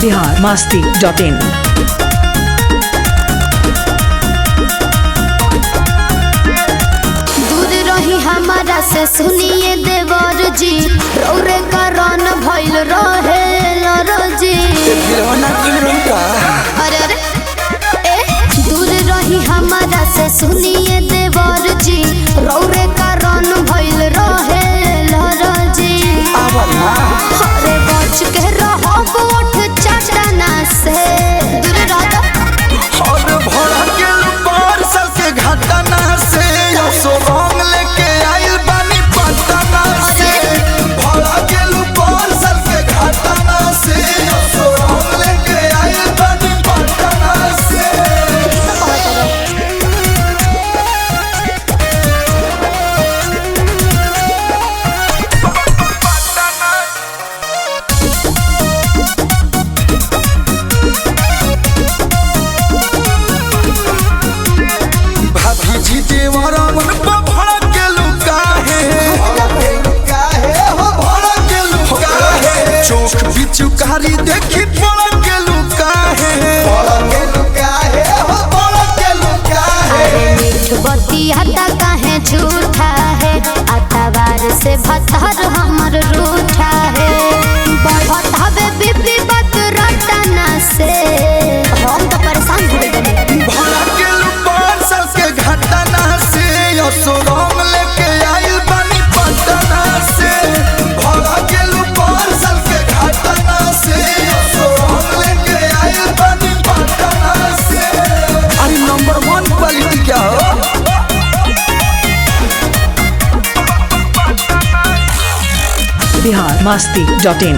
Bihar Masti dot in दूर रही हमारा से सुनिए देवर जी रौरे करन भइल रहे लरजी अरे अरे ए दूर रही हमारा से सुनिए देवर जी रौरे करन भइल रहे लरजी अरे बच के रहो गोठ चटना से दूर रह और भरा के बार साल के घटना से सो रंग लेके आइल बानी पटना से भरा के बार साल के घटना से सो रंग लेके आइल बानी पटना से भाभी जी देवरा मन पर भरा के लुका है हो भरा के लुका है चोख बिचुकारी देखी पड़ा के लुका है पड़ा के लुका है हो पड़ा के लुका है अरे मीठ बतिया काहे झूठा है अतवार से भतर हमर रूठा है बढ़त हवे बीबी बात रटना से हम तो परेशान हो गए भरा के लुपार साल के घटना से असुरंग लेके आइल बानी पटना से भरा के लुपार साल के घटना से असुरंग लेके आइल बानी पटना से अरे नंबर वन क्वालिटी क्या हो बिहार मास्ती डॉट इन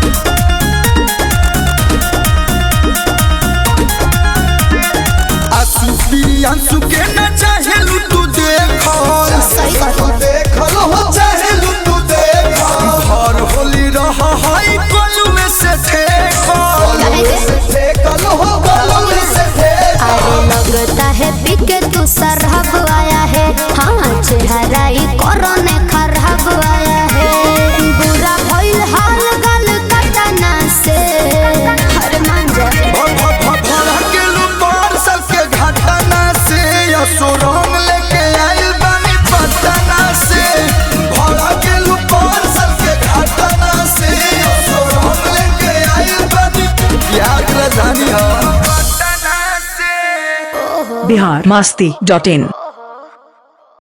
आंसू प्रियांशु के न चाहेलू तू देखल सही बात है। देखल हो चाहेलू तू देखल भर होली रहा हाई कलुए से ठेकल काहे के? ठेकल हो कलुए से ठेकल अरे लगता है बिके तू सरहब आया है हाँ चेहरा ही कोरोने खराब आया है बुरा भइल हाल गल कटना से हर मान जा भरा के लुपार साल के घटना से असुरंग लेके आइल बानी पटना से भरा के लुपार साल के घटना से असुरंग लेके आइल बानी प्यार के राजधानी हो पटना से बिहार मास्ती डॉट इन